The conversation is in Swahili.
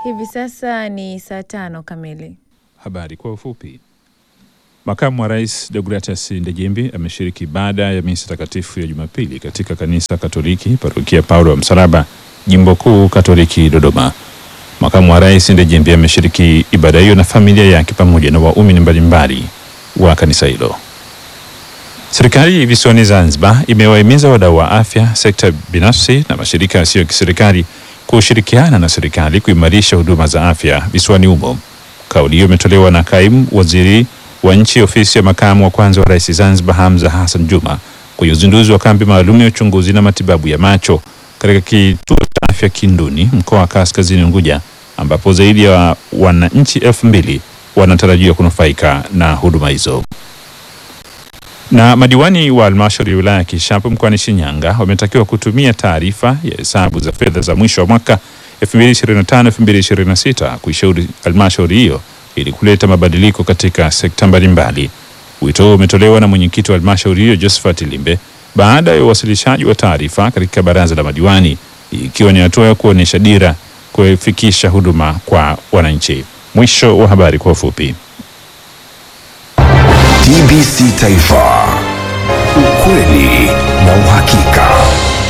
Hivi sasa ni saa tano kamili. Habari kwa ufupi. Makamu wa Rais Deogratias Ndejembi ameshiriki ibada ya misa takatifu ya Jumapili katika kanisa Katoliki parokia Paulo wa Msalaba, jimbo kuu Katoliki Dodoma. Makamu wa Rais Ndejembi ameshiriki ibada hiyo na familia yake pamoja na waumini mbalimbali wa kanisa hilo. Serikali visiwani Zanzibar imewahimiza wadau wa afya, sekta binafsi na mashirika yasiyo ya kiserikali kushirikiana na serikali kuimarisha huduma za afya visiwani humo. Kauli hiyo imetolewa na kaimu waziri wa nchi ofisi ya makamu wa kwanza wa rais Zanzibar, Hamza Hassan Juma, kwenye uzinduzi wa kambi maalum ya uchunguzi na matibabu ya macho katika kituo cha afya Kinduni, mkoa wa Kaskazini Unguja, ambapo zaidi ya wananchi elfu mbili wanatarajiwa kunufaika na huduma hizo. Na madiwani wa halmashauri ya wilaya ya Kishapu mkoani Shinyanga wametakiwa kutumia taarifa ya hesabu za fedha za mwisho wa mwaka 2025-2026 kuishauri halmashauri hiyo ili kuleta mabadiliko katika sekta mbalimbali. Wito huo umetolewa na mwenyekiti wa halmashauri hiyo Josephat Limbe baada ya uwasilishaji wa taarifa katika baraza la madiwani, ikiwa ni hatua ya kuonyesha dira kufikisha huduma kwa wananchi. Mwisho wa habari kwa ufupi. TBC Taifa, ukweli na uhakika.